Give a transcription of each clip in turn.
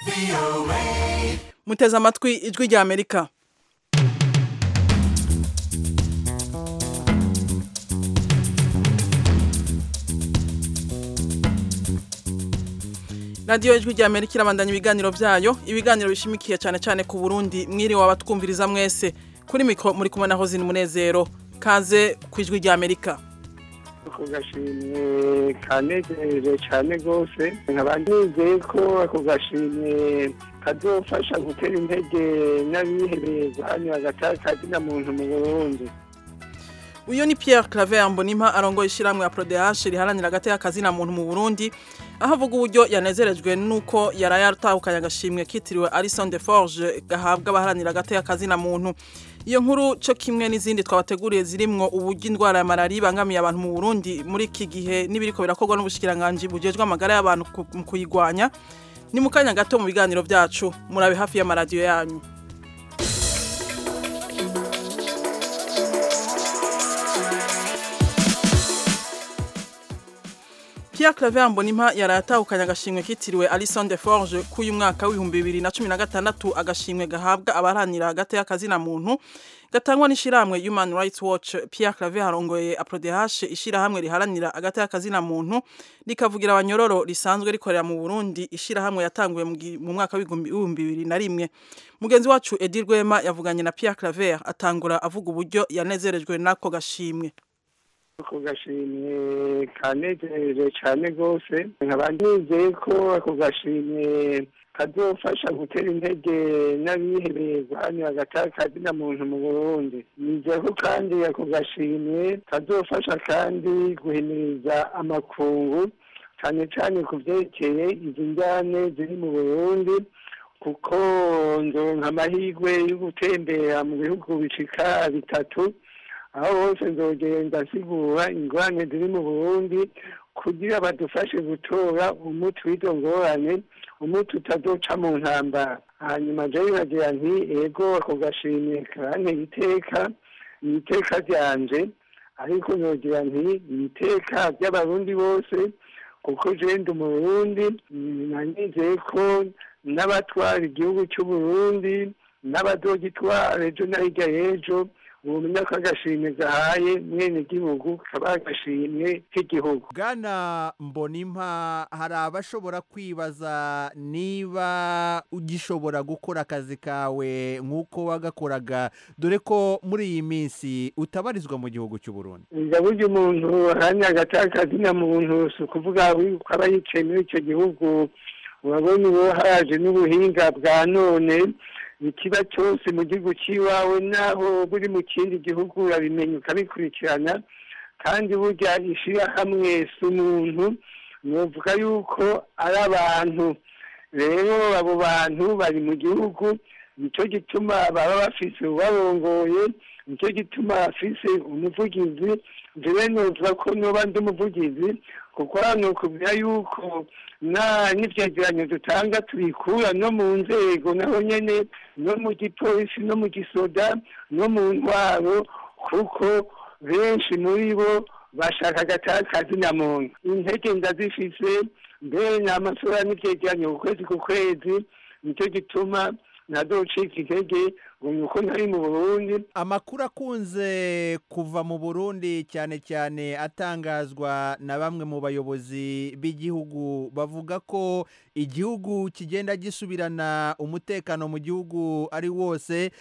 muteze amatwi ijwi rya amerika radiyo ijwi rya amerika irabandanya ibiganiro byayo ibiganiro bishimikiye cyane cyane ku burundi mwiriwe abatwumviriza mwese kuri mikoro muri kumwe na hozini munezero kaze ku ijwi rya amerika ako gashimwe kanejeje cyane rwose nkaba nizeye ko ako gashimwe kazofasha gutera intege n'abihebeye guhanira agatakazi na muntu mu burundi uyu ni Pierre Claver Mbonimpa arongoye ishyirahamwe ya PRODH riharanira agateka kazi na muntu mu Burundi aho avuga uburyo yanezerejwe nuko yaraye atahukanye agashimwe kitiriwe Alison de Forge gahabwa abaharanira agateka kazi na muntu iyo nkuru cyo kimwe n'izindi twabateguriye zirimwo uburyo indwara ya malaria ibangamiye abantu mu Burundi muri iki gihe n'ibiriko birakorwa n'ubushikiranganje bujejwe amagara y'abantu mu kuyigwanya ni mu kanya gato mu biganiro byacu murabe hafi y'amaradiyo yanyu Pierre Claver Mbonimpa yaratahukanye agashimwe kitiriwe Alison de Forge k'uyu mwaka w'ibihumbi bibiri na cumi na gatandatu agashimwe gahabwa abaharanira hagati y'akazi na muntu gatangwa n'ishyirahamwe Human Rights Watch Pierre Claver harongoye APRODH ishyirahamwe riharanira hagati y'akazi na muntu rikavugira abanyororo risanzwe rikorera mu Burundi ishyirahamwe yatanguye mu mwaka w'ibihumbi bibiri na rimwe mugenzi wacu Edir Rwema yavuganye na Pierre Claver atangura avuga uburyo yanezerejwe n'ako gashimwe ako gashimwe kanejeje cyane rwose nkaba nizeye ko ako gashimwe kazofasha gutera intege n'abihebeye guhanira agatakazi na muntu mu burundi nizeye ko kandi ako gashimwe kazofasha kandi guhimiriza amakungu cyane cyane ku byerekeye izi njyane ziri mu burundi kuko nzonka amahirwe yo gutembera mu bihugu bicika bitatu aho hose nzogenda nsigura ingorane ziri mu burundi kugira badufashe gutora umuti w'izo ngorane umuti utazoca mu ntambara hanyuma je nkagira nti ego ako gashimye karantera iteka ni iteka ryanje ariko nogira nti ni iteka ry'abarundi bose kuko je ndi mu burundi nanizeye ko n'abatwara igihugu c'uburundi n'abazogitwara ejo na hirya y'ejo ubumenya ko agashimwe gahaye mwene gihugu kaba agashimwe k'igihugu bwana mbonimpa hari abashobora kwibaza niba ugishobora gukora akazi kawe nk'uko wagakoraga dore ko muri iyi minsi utabarizwa mu gihugu cy'u Burundi burya umuntu ahamya agatakazi na muntu si ukuvuga ko aba yicaye muri icyo gihugu urabona ubu haje n'ubuhinga bwa none ikiba cyose mu gihugu cy'iwawe naho buri mu kindi gihugu urabimenya ukabikurikirana kandi burya ishyirahamwe si umuntu nuvuga yuko ari abantu rero abo bantu bari mu gihugu nicyo gituma baba bafise ubarongoye nicyo gituma bafise umuvugizi njyewe nuvuga ko nuba ndi umuvugizi kuko hano kubwira yuko n'ibyegeranyo dutanga tubikura no mu nzego naho nyine no mu gipolisi no mu gisoda no mu ntwaro kuko benshi muri bo bashaka agatakazi na muntu intege ndazifise mbere ni amasura n'ibyegeranyo ku kwezi ku kwezi nicyo gituma ntadocika intege ngo ni uko ntari mu burundi amakuru akunze kuva mu burundi cyane cyane atangazwa na bamwe mu bayobozi b'igihugu bavuga ko igihugu kigenda gisubirana umutekano mu gihugu ari wose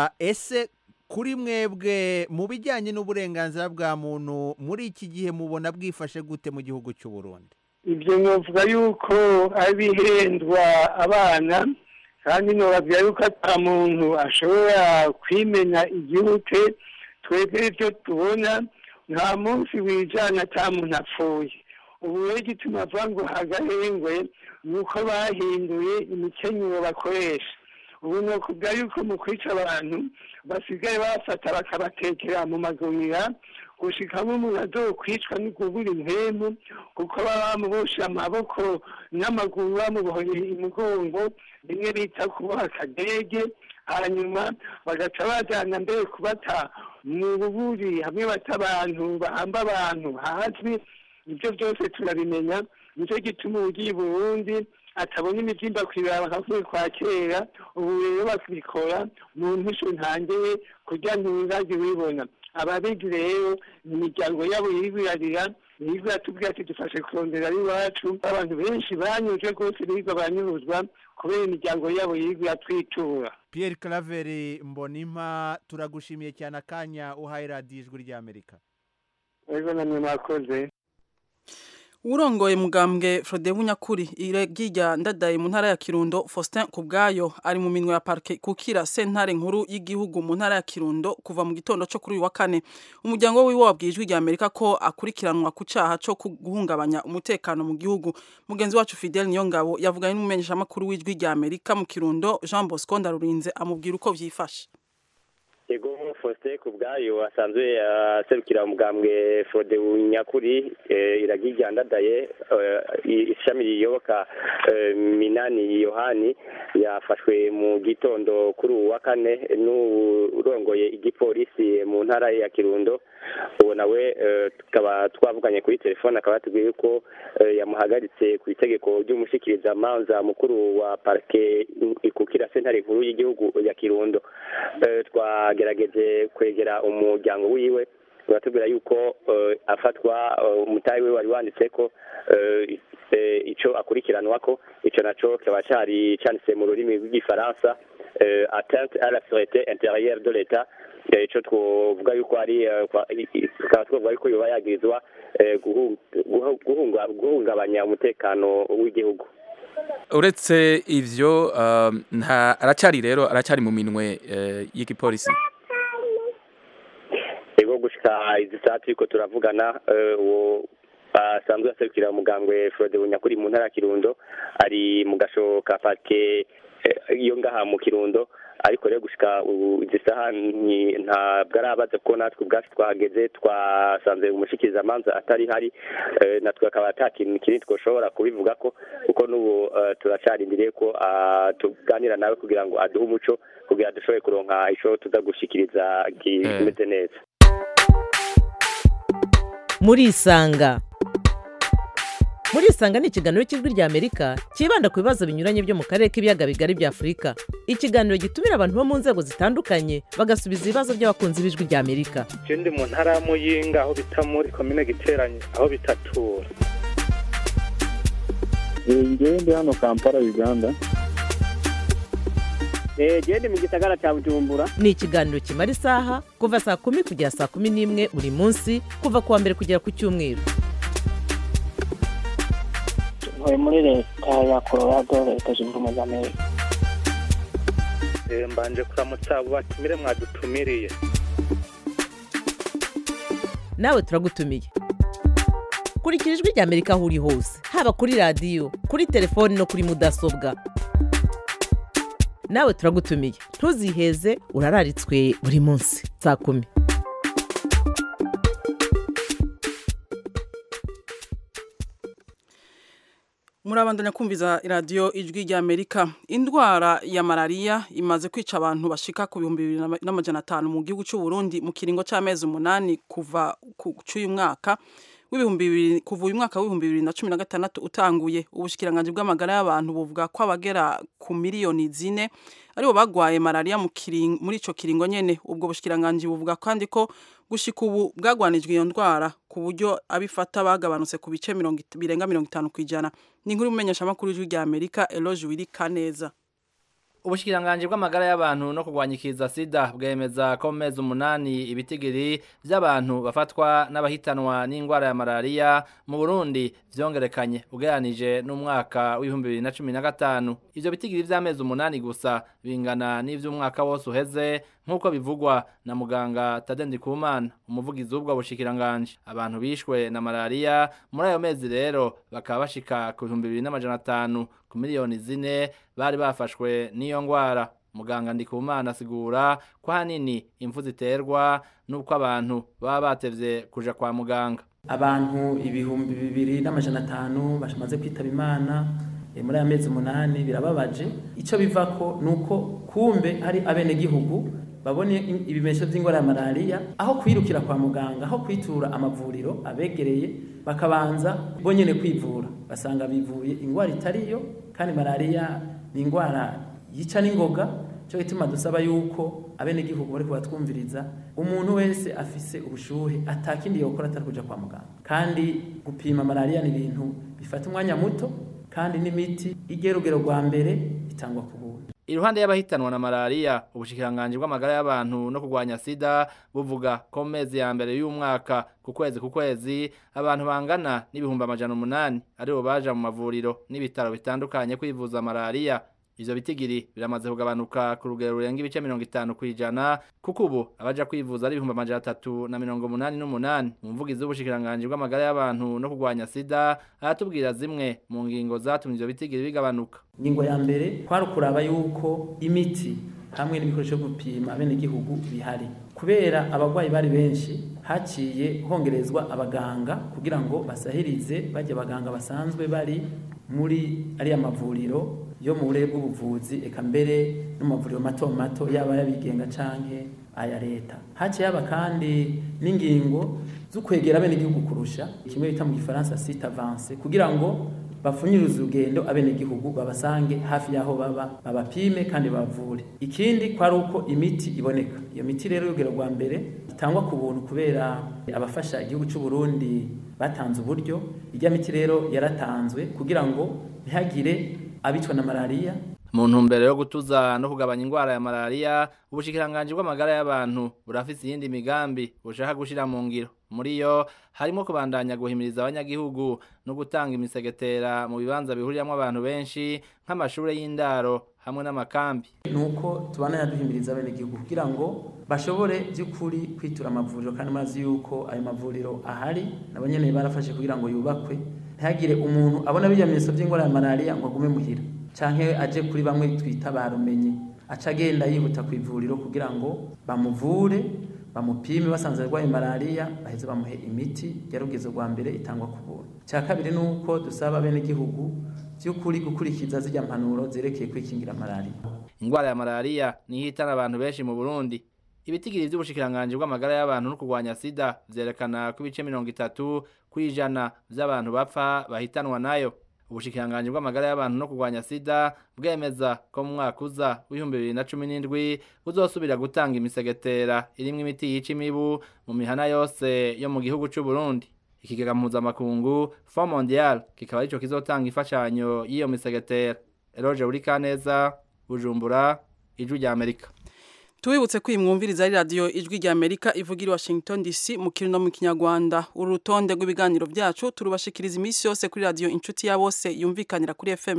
ese kuri mwebwe mu bijyanye n'uburenganzira bwa muntu muri iki gihe mubona bwifashe gute mu gihugu cy'u Burundi ibyo nkavuga yuko abihendwa abana kandi ntibabwira yuko ata muntu ashobora kwimenya igihute twebwe ibyo tubona nta munsi wijana ata muntu apfuye ubu rero igituma avuga ngo hagahengwe ni uko bahinduye imikenyero bakoresha ubu ni ukuvuga yuko mu kwica abantu basigaye bafata bakabatekera mu magunira gushikamo umuntu azokwicwa n'ukugura impemu kuko baba bamuboshe amaboko n'amaguru bamuboheye imugongo rimwe bita kuboha akadege hanyuma bagaca bajyana mbere kubata mu buburi hamwe bata abantu bahamba abantu hazwi ibyo byose turabimenya nicyo gituma ugiye i burundi atabona imibyimba kwibaba nkavuye kwa kera ubu rero bakabikora mu mpisho ntangere kugira ngo ntibazajye wibona ababizi rero ni imiryango yabo yirwirarira yirwa tubwira ati dufashe kurondera iwacu abantu benshi banyuzwe rwose birirwa banyuruzwa kubera imiryango yabo yirwa twitura Pierre Claver Mbonimpa turagushimiye cyane akanya uhaye radiyo ijwi ry'Amerika rero namwe mwakoze urongoye mugambwe Frode Bunyakuri iragirya ndadaye mu ntara ya Kirundo Faustin Kubwayo ari mu minwe ya parke kukira sentare nkuru y'igihugu mu ntara ya Kirundo kuva mu gitondo cyo kuri uyu wa kane umuryango wiwe wabwijwe rya Amerika ko akurikiranwa ku caha cyo guhungabanya umutekano mu gihugu mugenzi wacu Fidel Niyongabo yavuganye n'umumenyesha makuru w'ijwi rya Amerika mu Kirundo Jean Bosco Ndarurinze amubwira uko vyifashe yego faustin ku bwayo asanzwe aserukira umugambwe fode nyakuri iragirya ndadaye ishami riyoboka minani yohani yafashwe mu gitondo kuri ubu wa kane n'urongoye igipolisi mu ntara ya kirundo ubu nawe tukaba twavuganye kuri telefone akaba yatubwiye ko yamuhagaritse ku itegeko ry'umushikirizamanza mukuru wa parike ikukira sentare nkuru y'igihugu ya kirundo twagerageje kwegera umuryango wiwe uratubwira yuko afatwa umutayi we wari wanditse ko icyo akurikiranwa ko icyo nacyo kikaba cyari cyanditse mu rurimi rw'igifaransa atente à la sécurité intérieure de l'état icyo twavuga yuko ari tukaba twavuga yuko yoba yagirizwa guhungabanya umutekano w'igihugu uretse ivyo aracyari rero aracyari mu minwe y'igipolisi ego gushika izi saa turiko turavugana uwo asanzwe aserukira umugambwe Frode Bunyakuri mu ntara ya Kirundo ari mu gasho ka parke iyo ngaha mu Kirundo ariko rero gushika izi saha ntabwo arabaza ko natwe ubwacu twahageze twasanze umushikirizamanza atari hari natwe akaba ata kintu kinini twoshobora kubivuga ko kuko n'ubu turacarindiriye ko tuganira nawe kugira ngo aduhe umuco kugira dushobore kuronka ico tuza gushikiriza kimeze neza murisanga murisanga ni ikiganiro cy'ijwi rya amerika cyibanda ku bibazo binyuranye byo mu karere k'ibiyaga bigari bya afurika ikiganiro gitumira abantu bo mu nzego zitandukanye bagasubiza ibibazo by'abakunzi b'ijwi rya amerika ndi mu ntara ya muyinga aho bita muri komine giteranye aho bitatura ngewe ndi hano kampala uganda genda mu gisagara cya bujumbura ni ikiganiro kimara isaha kuva saa kumi kugera saa kumi n'imwe buri munsi kuva ku wa mbere kugera ku cyumweru ntuye muri leta ya colorado leta zunze ubumwe za amerika mbanje kuramutsa abo batumire mwadutumiriye nawe turagutumiye kurikira ijwi rya amerika aho uri hose haba kuri radiyo kuri telefoni no kuri mudasobwa nawe turagutumiye ntuziheze urararitswe buri munsi saa kumi murabandanya kumviza iradiyo ijwi rya amerika indwara ya malariya imaze kwica abantu bashika ku bihumbi bibiri n'amajana atanu mu gihugu cy'u Burundi mu kiringo cy'amezi umunani kuva ku cy'uyu mwaka w'ibihumbi bibiri kuva uyu mwaka w'ibihumbi bibiri na cumi na gatandatu utanguye ubushikiranganje bw'amagara y'abantu buvuga ko abagera ku miliyoni zine aribo bagwaye malariya muri ico kiringo nyene ubwo bushikiranganje buvuga kandi ko gushika ubu bwagwanijwe iyo ndwara ku buryo abifata bagabanutse ku bice birenga mirongo itanu ku ijana ni inkuru y'umumenyesha makuru y'ijwi rya amerika eloge wiri kaneza ubushikiranganje bw'amagara y'abantu no kurwanyikiza sida bwemeza ko mu mezi umunani ibitigiri by'abantu bafatwa n'abahitanwa n'indwara ya malariya mu burundi vyongerekanye ugereranije n'umwaka w'ibihumbi bibiri na cumi na gatanu ivyo bitigiri vy'amezi umunani gusa bingana n'ivy'umwaka wose uheze nk'uko bivugwa na muganga Tade Ndikumana umuvugizi w'ubwo bushikiranganje abantu bishwe na malariya muri ayo mezi rero bakaba bashika ku bihumbi bibiri n'amajana atanu ku miliyoni zine bari bafashwe n'iyo ngwara muganga Ndikumana asigura ko hanini impfu ziterwa n'uko abantu baba batevye kuja kwa muganga abantu ibihumbi bibiri n'amajana atanu bamaze kwitaba imana muri aya mezi umunani birababaje icyo bivako ni uko kumbe hari abenegihugu babone im- ibimenyetso by'indwara ya malariya aho kwirukira kwa muganga aho kwitura amavuriro abegereye bakabanza bonyene kwivura basanga bivuye indwara itariyo kandi malariya ni indwara yica n'ingoga cyo gituma dusaba yuko abenegihugu bari kubatwumviriza umuntu wese afise ubushuhe atakindi yokora atari kuja kwa muganga kandi gupima malariya ni ibintu bifata umwanya muto kandi n'imiti igerugero rwa mbere itangwa ku buntu Iruhande y'abahitanwa na malaria, ubushikiranganje bw'amagara y'abantu no kurwanya sida buvuga ko mu mezi ya mbere y'umwaka ku kwezi ku kwezi abantu bangana n'ibihumbi amajana umunani aribo baja mu mavuriro n'ibitaro bitandukanye kwivuza malaria. Ivyo bitigiri biramaze kugabanuka ku rugero rurenga ibice mirongo itanu kw'ijana kuko ubu abaja kwivuza ari ibihumbi amajana atatu na mirongo umunani n'umunani. Umuvugizi w'ubushikiranganje bw'amagara y'abantu no kurwanya sida aratubwira zimwe mu ngingo zatumye ivyo bitigiri bigabanuka. ingingo ya mbere kwari ukuraba yuko imiti hamwe n'ibikoresho byo gupima abenegihugu bihari kubera abarwayi bari benshi haciye hongerezwa abaganga kugira ngo basahirize bajya abaganga basanzwe bari muri ariya mavuriro yo mu burere bw'ubuvuzi eka mbere no mu mavuriro mato mato yaba ayabigenga canke aya leta haciye haba kandi n'ingingo zo kwegera abenegihugu kurusha kimwe bita mu gifaransa site avance kugira ngo bapfunyirize urugendo abenegihugu babasange hafi y'aho baba babapime kandi bavure ikindi kwari uko imiti iboneka iyo miti rero y'urugero rwa mbere itangwa ku buntu kubera abafasha igihugu cy'u Burundi batanze uburyo ijya miti rero yaratanzwe kugira ngo ntihagire abicwa na malariya mu ntumbero yo gutuza no kugabanya indwara ya malaria ubushikiranganje bw'amagara y'abantu burafise iyindi migambi bushaka gushira mu ngiro muri yo harimo kubandanya guhimiriza abanyagihugu no gutanga imisegetera mu bibanza bihuriramwo abantu benshi nk'amashure y'indaro hamwe n'amakambi nuko tubana duhimiriza abenegihugu kugira ngo bashobore by'ukuri kwitura amavuriro kandi mazi yuko ayo mavuriro ahari nabo nyene barafashe kugira ngo yubakwe ntihagire umuntu abona bimenyetso by'indwara ya malaria ngo agume muhira canke aje kuri bamwe twita barumenye aca agenda yihuta ku ivuriro kugira ngo bamuvure bamupime basanze arwaye malaria baheze bamuhe imiti yarugize rwa mbere itangwa ku buntu cya kabiri ni uko dusaba abenegihugu by'ukuri gukurikiza zijya mpanuro zerekeye kwikingira malaria indwara ya malaria niyo ihitana abantu benshi mu Burundi ibitigiri by'ubushikiranganje bw'amagara y'abantu no kurwanya sida vyerekana ko ibice mirongo itatu kw'ijana vy'abantu bapfa bahitanwa nayo ubushikiranganje bw'amagara y'abantu no kurwanya sida bwemeza ko mu mwaka uza w'ibihumbi bibiri na cumi n'indwi buzosubira gutanga imisegetera irimwo imiti yica imibu mu mihana yose yo mu gihugu c'u Burundi ikigega mpuzamakungu Fond Mondial kikaba arico kizotanga imfashanyo y'iyo misegetera Eroge Urikaneza Bujumbura Ijwi rya Amerika Tuwibutse ko imwumviriza ari radio ijwi rya Amerika ivugira i Washington DC mu kirundo mu kinyarwanda urutonde rw'ibiganiro byacu turubashikiriza iminsi yose kuri radio inshuti ya bose yumvikanira kuri FM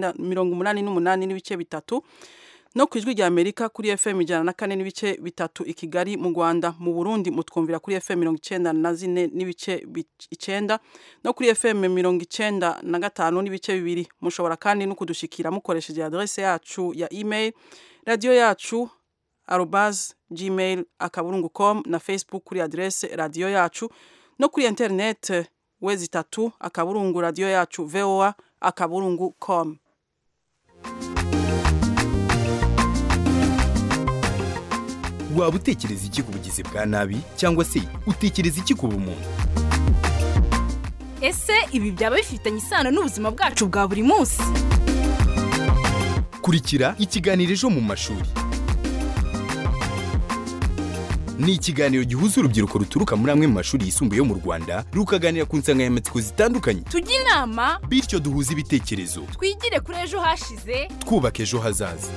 88 n'ibice bitatu no ku ijwi rya Amerika kuri FM ijana na kane n'ibice bitatu i Kigali mu Rwanda mu Burundi mutwumvira kuri FM mirongo icenda na zine n'ibice icenda no kuri FM mirongo icenda na gatanu n'ibice bibiri mushobora kandi no kudushikira mukoresheje adresse yacu ya email radio yacu arobas gmail akaburungu com na facebook kuri adresse radio yacu no kuri internet wezi itatu akaburungu radio yacu voa akaburungu com waba utekereza iki ku bugizi bwa nabi cyangwa se utekereza iki ku bumuntu ese ibi byaba bifitanye isano n'ubuzima bwacu bwa buri munsi kurikira ikiganiro ejo mu mashuri ni ikiganiro gihuza urubyiruko ruturuka muri amwe mu mashuri yisumbuye yo mu rwanda rukaganira ku nsanganyamatsiko zitandukanye tujye inama bityo duhuze ibitekerezo twigire kuri ejo hashize twubaka ejo hazaza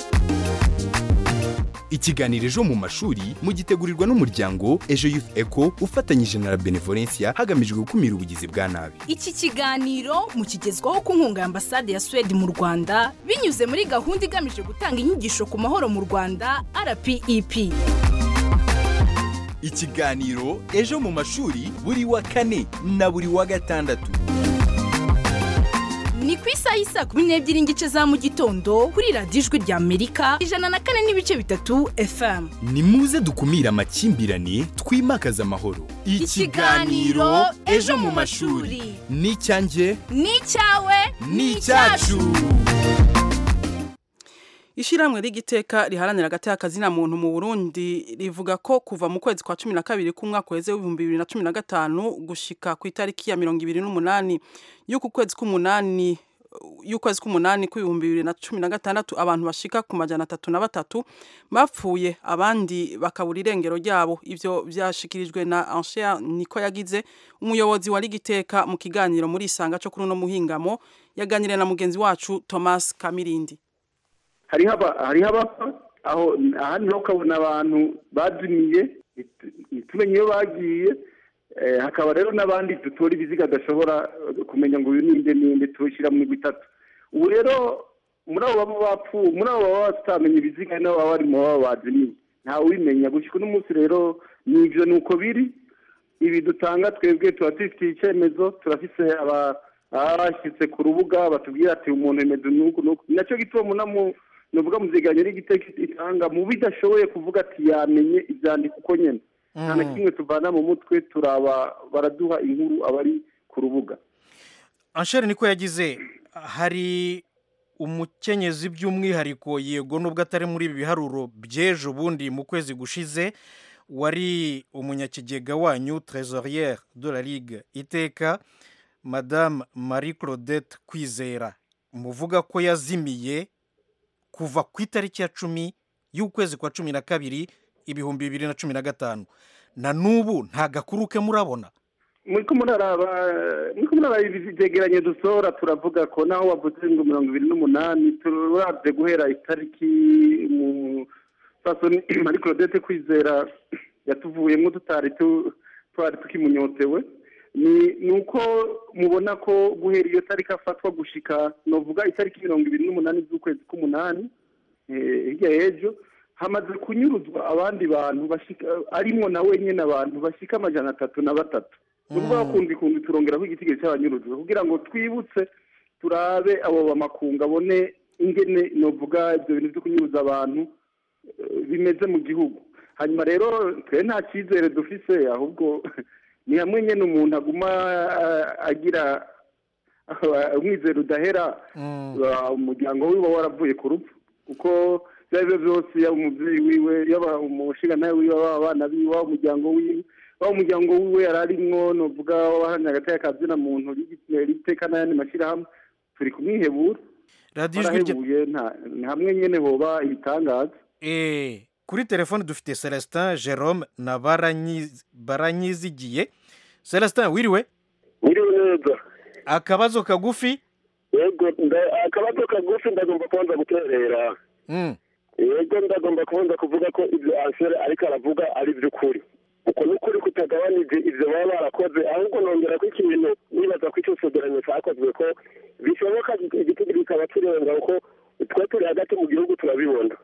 ikiganiro ejo mu mashuri mugitegurirwa n'umuryango ejo youth eco ufatanyije na la benevolencia hagamijwe gukumira ubugizi bwa nabi iki kiganiro mukigezwaho ku nkunga ya ambasade ya suwede mu rwanda binyuze muri gahunda igamije gutanga inyigisho ku mahoro mu rwanda rpep ikiganiro ejo mu mashuri buri wa kane na buri wa gatandatu ni ku isaha y'isaa kumi n'ebyiri n'igice za mu gitondo kuri radiyo ijwi rya amerika ijana na kane n'ibice bitatu fm ni muze dukumire amakimbirane twimakaze amahoro Ikiganiro Ejo mu mashuri. ni icyanjye ni icyawe ni icyacu Ishiramwe rigiteka riharanira agateka kazina muntu mu Burundi rivuga ko kuva mu kwezi kwa 12 k'umwaka weze w'ibihumbi 2015 gushika ku itariki ya 28 y'uku kwezi k'umunani y'ukwezi k'umunani kw'ibihumbi bibiri na cumi na gatandatu abantu bashika ku majana atatu na batatu bapfuye abandi bakabura irengero ryabo ivyo vyashikirijwe na Anchere niko yagize umuyobozi wa Ligiteka mu kiganiro muri isanga cyo kuri no muhingamo yaganiriye na mugenzi wacu Thomas Kamirindi hariho abapfa aho ahandi naho ukabona abantu bazimiye ntitumenye iyo bagiye hakaba rero n'abandi dutora ibiziga adashobora kumenya ngo uyu ninde ninde tuwushyira mu migwi itatu ubu rero muri abo baba bapfuye muri abo baba batamenya ibiziga nabo baba bari mu baba bazimiye ntawe ubimenya gushyika uno munsi rero ni ibyo ni uko biri ibi dutanga twebwe tuba dufitiye icyemezo turafise aba bashyitse ku rubuga batubwira ati umuntu remezo nuku nuku nacyo gituma munamu nuvuga muziganye n'igiteko itanga mu bidashoboye kuvuga ati yamenye ibyandiko uko nyine nta na kimwe tuvana mu mutwe turaba baraduha inkuru abari ku rubuga ansheri niko yagize hari umukenyezi by'umwihariko yego nubwo atari muri ibi biharuro by'ejo bundi mu kwezi gushize wari umunyakigega wanyu trezoriere de la ligue iteka madame marie claudette kwizera muvuga ko yazimiye kuva ku itariki ya cumi y'ukwezi kwa cumi na kabiri ibihumbi bibiri na cumi na gatanu na n'ubu nta gakuru ke murabona muri ko muraraba muri ko muraraba ibyegeranye dusohora turavuga ko naho wavuze ngo mirongo ibiri n'umunani turabye guhera itariki mu fasoni marie claudette kwizera yatuvuyemo tutari twari tukimunyotewe ni uko mubona ko guhera iyo tariki afatwa gushika novuga itariki mirongo ibiri n'umunani z'ukwezi k'umunani hirya y'ejo hamaze kunyuruzwa abandi bantu bashika arimo na wenyine abantu bashika amajana atatu na batatu ni ukuvuga kundi kundi turongeraho igitigiri cy'abanyuruzwa kugira ngo twibutse turabe abo bamakunga abone ingene novuga ibyo bintu byo kunyuruza abantu bimeze mu gihugu hanyuma rero twe nta cyizere dufise ahubwo ni hamwe nyine umuntu aguma agira umwizero udahera umuryango wiwe waravuye ku rupfu kuko ibyo ari byo byose yaba umubyeyi wiwe yaba umushinga nawe wiwe waba abana biwe waba umuryango wiwe waba umuryango wiwe yari arimwo nuvuga wabahamya agateka kabyina muntu riteka n'ayandi mashyirahamwe turi kumwihebura radiyo ijwi rye ni hamwe nyine hoba ibitangaza kuri telefone dufite celestin jerome na baranyizigiye celestin wiriwe wiriwe neza akabazo kagufi yego akabazo kagufi ndagomba kubanza guterera yego ndagomba kubanza kuvuga ko ibyo anshere ariko aravuga ari iby'ukuri uko ni ukuri kutagabanije ibyo baba barakoze ahubwo nongera ko ikintu nibaza ko icyo cegeranyo cyakozwe ko bishoboka igitego kikaba kirenga kuko twe turi hagati mu gihugu turabibona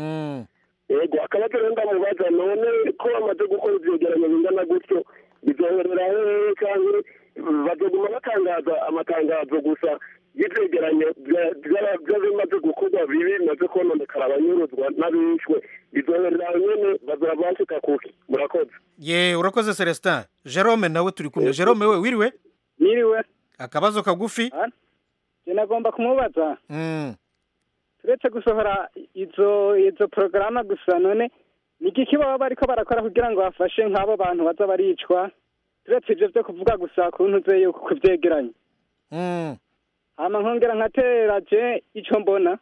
yego akabazo rero ndamubaza none ko bamaze gukora ibyegeranyo bingana gutyo bizoherera hehe cyangwa bazoguma batangaza amatangazo gusa y'ibyegeranyo by'abimaze gukorwa bibi bimaze kononekara abanyuruzwa n'abishwe bizoherera nyine bazaba bashika kuki murakoze ye urakoze celestin jerome nawe turi kumwe jerome we wiriwe Niriwe. akabazo kagufi Je nagomba kumubaza. Turetse gusohora izo izo porogaramu gusa none ni igiki baba bariko barakora kugira ngo bafashe nk'abo bantu baza baricwa turetse ivyo vyo kuvuga gusa kuntu ze yuko kuvyegeranya hama nkongera nkatera je ico mbona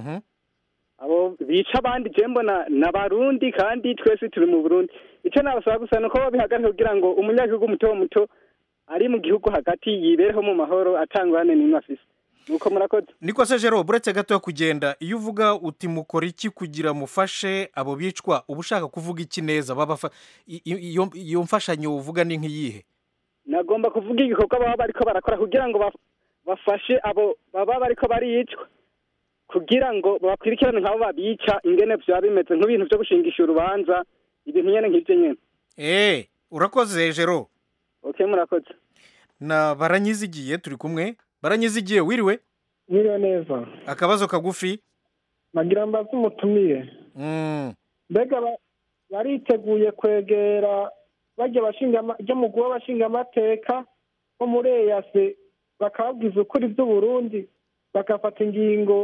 abo bica abandi je mbona n'abarundi kandi twese turi mu burundi ico nabasaba gusa nuko babihagarika kugira ngo umunyagihugu muto muto ari mu gihugu hagati yibereho mu mahoro atangwane n'imwe afise nuko murakoze niko se jero buretse gato yo kugenda iyo uvuga uti mukora iki kugira mufashe abo bicwa uba ushaka kuvuga iki neza babafa i- i- iyo iyo mfashanyo uvuga ni nk'iyihe nagomba kuvuga igikorwa baba bariko barakora kugira ngo baf- bafashe abo baba bariko baricwa kugira ngo bakurikirane nk'abo babica ingene vyaba bimeze nk'ibintu vyo gushingisha urubanza ibintu nyene nk'ivyo nyene eh urakoze jero okay murakoze na baranyizigiye turi kumwe baranyizigiye wiriwe Mwiriwe neza akabazo kagufi nagira mbaze umutumire mm. mbega ba- bariteguye kwegera bajya bashinga ama- ryo mu guha abashinga amateka bo muri eyase bakababwiza ukuri by'uburundi bagafata ingingo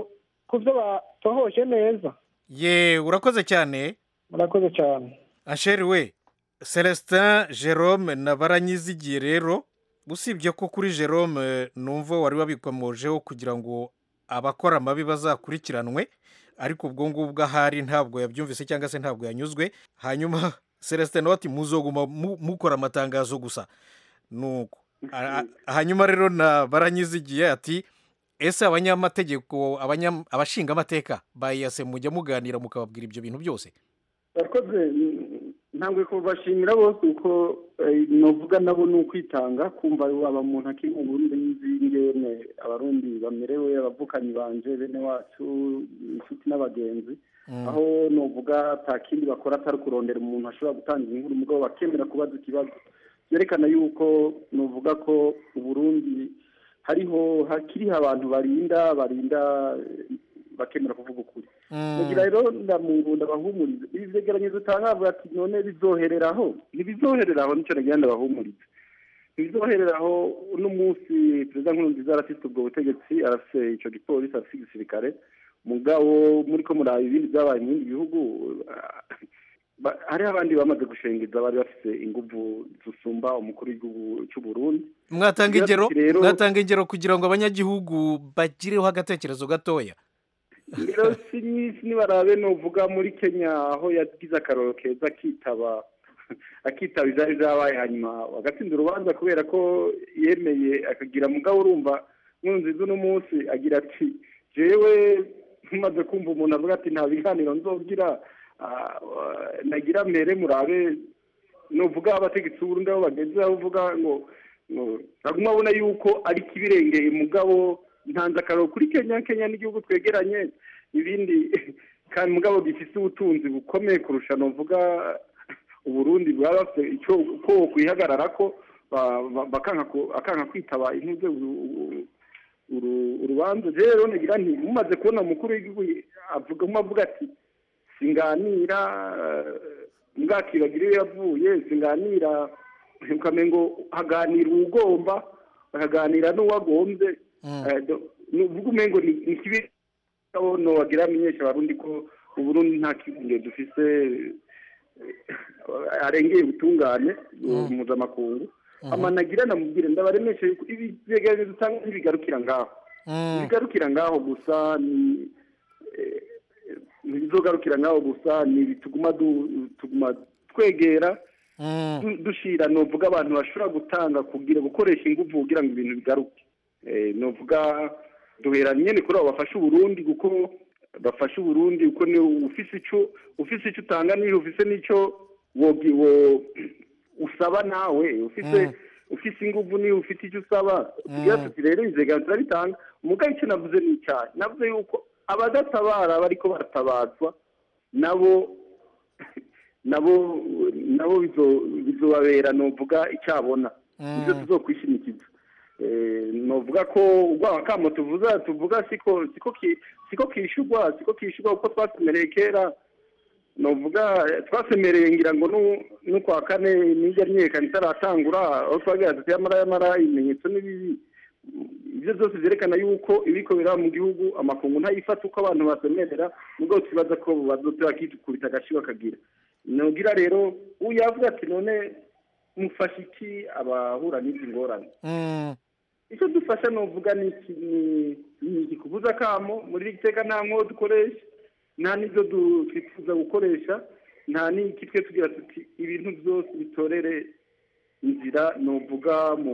ku byo batohoje neza ye urakoze cyane murakoze cyane asheri we celestin jerome na baranyizigiye rero usibye ko kuri jerome numva wari wabikomojeho kugira ngo abakora amabi bazakurikiranwe ariko ubwo ngubwo ahari ntabwo yabyumvise cyangwa se ntabwo yanyuzwe hanyuma celestin nawe ati muzoguma mu- mukora amatangazo gusa nuko A- a- hanyuma rero na baranyizigiye ati ese abanyamategeko abanya- abashingamateka bayase mujya muganira mukababwira ibyo bintu byose barakoze mm, ntabwo kubashimira bose uko eh, novuga nabo ni ukwitanga kumva waba umuntu akiri mu burundi nzi ingene abarundi bamerewe abavukanyi banje bene wacu inshuti n'abagenzi aho novuga ata kindi bakora atari kurondera umuntu ashobora gutanga inkuru mugabo bakemera kubaza ikibazo byerekana yuko novuga ko uburundi hariho hakiriho abantu barinda barinda eh, bakemera kuvuga ukuri mugira rero ndamungunda bahumurize ibi vyegeranyezo utanga bavuga ati none bizohereraho ntibizohereraho nico nagira ndabahumurize ntibizohereraho uno munsi perezida nkurunziza arafise ubwo butegetsi arafise ico gipolisi arafise igisirikare mugabo muriko muraba ibindi vyabaye mu bindi bihugu ah, ba- hariho abandi bamaze gushengeza bari bafise inguvu zisumba umukuru w'igihugu c'uburundi mwatanga ingero rero mwatanga ingero kugira ngo abanyagihugu bagireho agatekerezo gatoya rero si nyinshi nibarabe novuga muri kenya aho yagize akaroro keza akitaba akitaba ivyari vyabaye hanyuma bagatsinda urubanza kubera ko yemeye akagira mugabo urumva nkurunziza uno munsi agira ati jewe maze kumva umuntu avuga ati nta biganiro nzogira ah, ah, nagira mbere murabe novuga abategetsi b'uburundi aho bageze aho uvuga ngo ngo baguma babona yuko ari kibirengeye mugabo ntanze akararo kuri kenya kenya n'igihugu twegeranye ibindi kandi mugabo gifise ubutunzi bukomeye kurusha novuga uburundi bwaba bafite icyo ko kwihagarara ko ba- ba- bakanka ku- akanka kwitaba intuze urubanza rero nagira nti mumaze kubona umukuru w'igihugu avuga avuga ati singanira mbwakibagira iyo yavuye singanira ukamenya ngo haganira uwugomba hakaganira n'uwagombye Eh, do- ni uvuga umengo ni ni kibi no wagira amenyesha abarundi ko uburundi nta kibunge dufise eh, arengeye ubutungane mpuzamakungu amanagira namubwire ndabaremeshe yuko ibi vyegeranyo dutanga ntibigarukira ngaho ntibigarukira ngaho gusa ni eh, ntibizogarukira ngaho gusa ni ibi tuguma du- tuguma twegera du- dushira novuga abantu bashobora gutanga kugira gukoresha inguvu kugira ngo ibintu bigaruke Eh, novuga duhera nyene kuri abo bafasha uburundi kuko bafasha uburundi kuko ni ufise ico ufise ico utanga niyo ufise n'ico wogi wo usaba nawe ufise ufise inguvu niyo ufite icyo usaba tugira tuti rero inzega turabitanga umugabo icyo navuze ni icyaha navuze yuko abadatabara bariko baratabazwa nabo nabo nabo bizo- bizobabera novuga icyabona ibyo tuzokwishimikiza Eh, novuga ko urwaba kamo tuvuza tuvuga siko siko ki- siko kishurwa siko kishurwa kuko twasemereye kera novuga eh, twasemereye ngira ngo nu- n'ukwa kane nijya myiyerekana itaratangura aho twagira tuti yamara yamara ibimenyetso n'ibibi ibyo byose byerekana yuko ibiko biraba mu gihugu amakungu ntayifata uko abantu basemerera nubwo tubaza ko bazotera bakikubita agashi bakagira nogira rero uyu yavuga ati none mufasha iki abahura n'izi ngorane icyo dufasha nuvuga ni iki ni ni iki kubuza kamo muri iri teka nta nko dukoresha nta n'ibyo du- twifuza gukoresha nta n'iki twe tugira tuti ibintu byose bitorere inzira nuvuga mu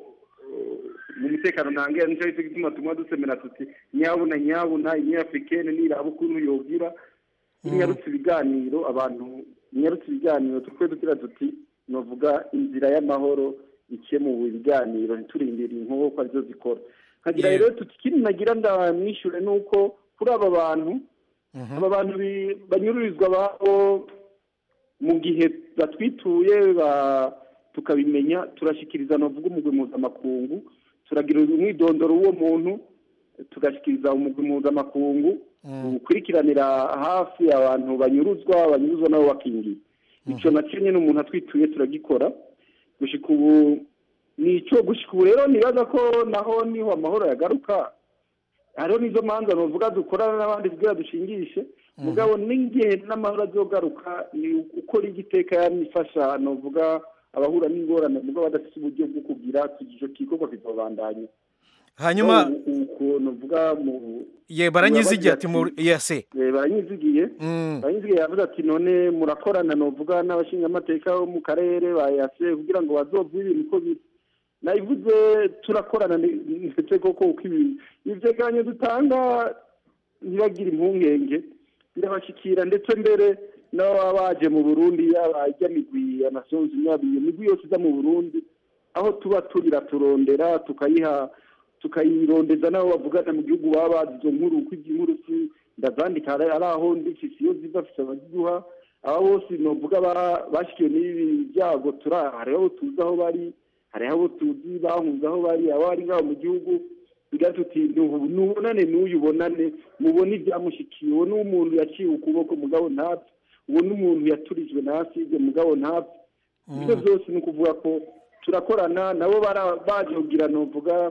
mu mutekano ntangira nicyo cyo gituma tumwe dusemera tuti nyabuna nyabuna inyafurikene niraba ukuntu yogira inyarutse ibiganiro abantu inyarutse ibiganiro tukwe tugira tuti novuga inzira y'amahoro iciye mu biganiro ntiturindire inkoho ko arizo zikora nkagira rero tuti ikindi nagira ndamwishure ni uko kuri aba bantu aba bantu bi- banyururizwa babo mu gihe batwituye ba- tukabimenya turashikiriza novuga umugwi mpuzamakungu turagira umwidondoro w'uwo muntu tugashikiriza umugwi mpuzamakungu ukurikiranira hafi abantu banyuruzwa banyuruzwa nabo bakingiye icyo nacyo nyine umuntu atwituye turagikora gushika ubu ni icyo gushika ubu rero nibaza ko naho niho amahoro yagaruka hariho n'izo manza bavuga dukorana n'abandi kugira dushingishe mugabo n'igihe n'amahoro azogaruka ni ukora igiteka yanifasha novuga abahura n'ingorane mugabo badafite uburyo bwo kugira icyo gikorwa kizobandanya hanyuma ukuntu uvuga mu ye baranyizigiye ati mu yase Eh, baranyizigiye baranyizigiye yavuze ati none murakorana novuga n'abashingamateka bo mu karere bayase kugira ngo bazovwe ibintu uko biri nabivuze turakorana ni- ndetse koko uko ibintu ivyegeranyo dutanga ntibagire impungenge birabashikira ndetse mbere n'ababa baje mu burundi yaba ijya migwi ya nations unies iyo migwi yose iza mu burundi aho tuba turira turondera tukayiha tukayirondeza n'abo bavugana mu gihugu baba bazi izo nkuru uko iby'inkuru si ndazandika ari ari aho ndifise iyo ziva fise abaziduha aba bose novuga ba- bashikiwe n'ibi byago turi hariho abo tuzi aho bari hariho abo tuzi bahunze aho bari aba bari ngaho mu gihugu bigira tuti "Nubu- nubonane n'uyu ubonane mubone ibyamushikiye uwo ni umuntu yaciwe ukuboko mugabo ntapfe uwo ni umuntu yaturijwe na aside mugabo ntapfe ibyo byose ni ukuvuga ko turakorana nabo bara- baje kugira novuga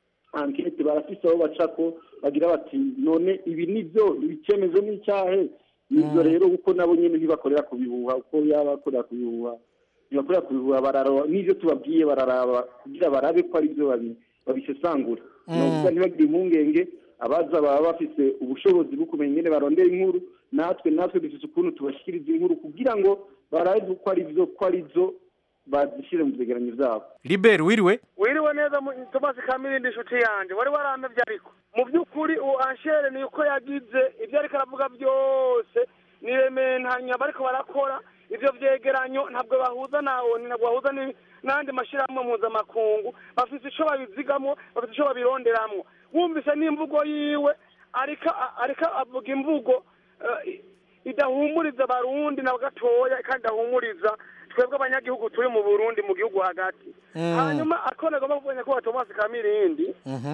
ankete barafise aho baca ko bagira bati none ibi ni byo icyemezo ni icyahe ibyo rero kuko nabo nyine ntibakorera ku bihuha uko yaba akorera ku bihuha ntibakorera ku bihuha bararaba n'ibyo tubabwiye bararaba kugira barabe ko ari byo babi- babisesangura Mm. novuga ntibagire impungenge abaza baba bafise ubushobozi bwo kumenya ingene barondera inkuru natwe natwe dufise ukuntu tubashikiriza inkuru kugira ngo barabe ko ari byo ko ari byo bazishyire mu vyegeranyo vyabo liberi wiriwe wiriwe neza mu- Thomas Kamirindi inshuti yanjye wari waramevye ariko mu by'ukuri uwo anshere ni uko yagize ibyo ariko aravuga byose ni rementanya bariko barakora ivyo vyegeranyo ntabwo bahuza na oni ntabwo bahuza ni- n'andi mashirahamwe mpuzamakungu bafise ico babizigamwo bafise ico babironderamwo wumvise n'imvugo yiwe ariko ariko avuga imvugo eh, idahumuriza abarundi na gatoya kandi idahumuriza twebwe abanyagihugu turi mu burundi mu gihugu hagati Mm. hanyuma ako nagomba kuvuga nyakubahwa tomasi kamirindi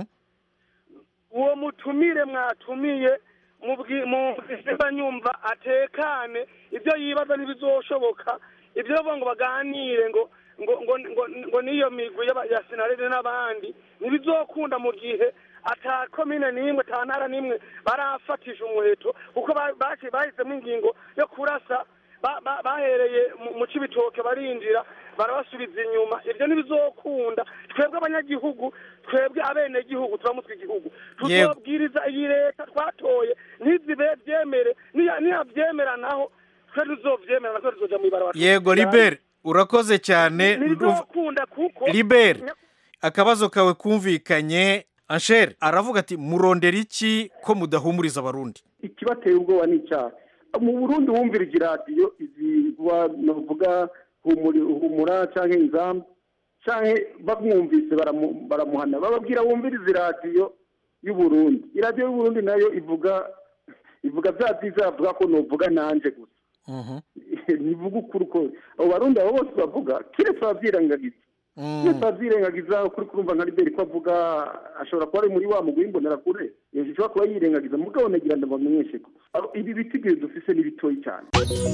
uwo mutumire mwatumiye mubwi- mubwira nyumva atekane ibyo yibaza ntibizoshoboka ibyo bavuga ngo baganire ngo ngo ngo ngo, ngo niyo migwi y'aba- ya sinarede n'abandi ntibizokunda mu gihe ata komine n'imwe ata ntara n'imwe barafatisha umuheto kuko ba- baci- bahisemo ingingo yo kurasa ba- ba- bahereye mu- mu cibitoke barinjira barabasubiza inyuma ibyo ntibizokunda twebwe abanyagihugu twebwe abenegihugu turamutse igihugu Yego. tuzobwiriza iyi leta twatoye ntizibe byemere niya- niyabyemera naho twe tuzovyemera natwe tuzoja mw'ibarabara yego liberi urakoze cyane ntibizokunda kuko liberi akabazo kawe kumvikanye anshere aravuga ati murondera iki ko mudahumuriza abarundi ikibateye ubwoba ni icyaha mu burundi wumvirije iradiyo izigwa novuga humuri- humura cyangwa inzamba cyangwa bamwumvise baramu- baramuhana bababwira wumvirize iradiyo y'uburundi iradiyo y'uburundi nayo ivuga ivuga bya byiza bavuga ko novuga nanje gusa ntivuga ukuri uko abo barundi abo bose bavuga kiretse ababyirengagiza kiretse ababyirengagiza ukuri kurumva nka liberi ko avuga ashobora kuba ari muri wa mugwi w'imbonerakure ashobora kuba yirengagiza mugabo nagira ngo bamenyeshe ko abo- ibi bitigiri dufise ni bitoyi cyane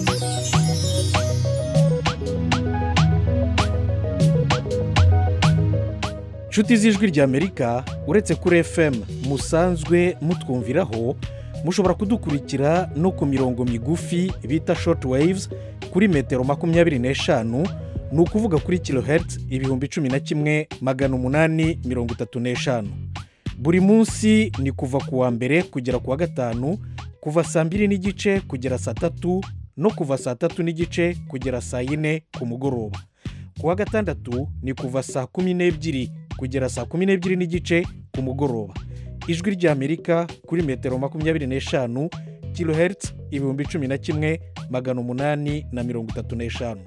nshuti z'ijwi ry'amerika uretse kuri fm musanzwe mutwumviraho mushobora kudukurikira no ku mirongo migufi bita short waves kuri metero makumyabiri n'eshanu ni ukuvuga kuri kilohertz ibihumbi cumi na kimwe magana umunani mirongo itatu n'eshanu buri munsi ni kuva ku wa mbere kugera ku wa gatanu kuva saa mbiri n'igice kugera saa tatu no kuva saa tatu n'igice kugera saa yine ku mugoroba ku wa gatandatu ni kuva saa kumi n'ebyiri kugera saa kumi n'ebyiri n'igice ku mugoroba ijwi ry'amerika kuri metero makumyabiri n'eshanu kilohertz ibihumbi cumi na kimwe magana umunani na mirongo itatu n'eshanu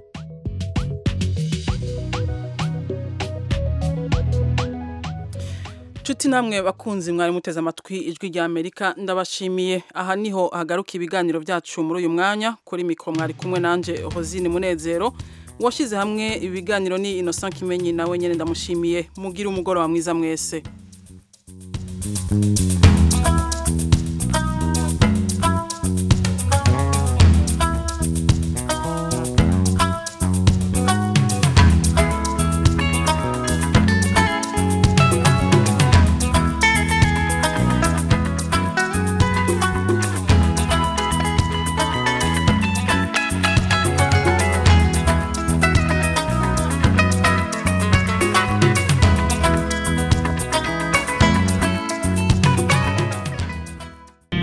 Nshuti namwe bakunzi mwari muteze amatwi ijwi rya Amerika ndabashimiye aha niho hagaruka ibiganiro byacu muri uyu mwanya kuri mikoro mwari kumwe nanje Hozine Munezero washyize hamwe ibiganiro ni Innocent Kimenyi nawe nyene ndamushimiye mugire umugoroba mwiza mwese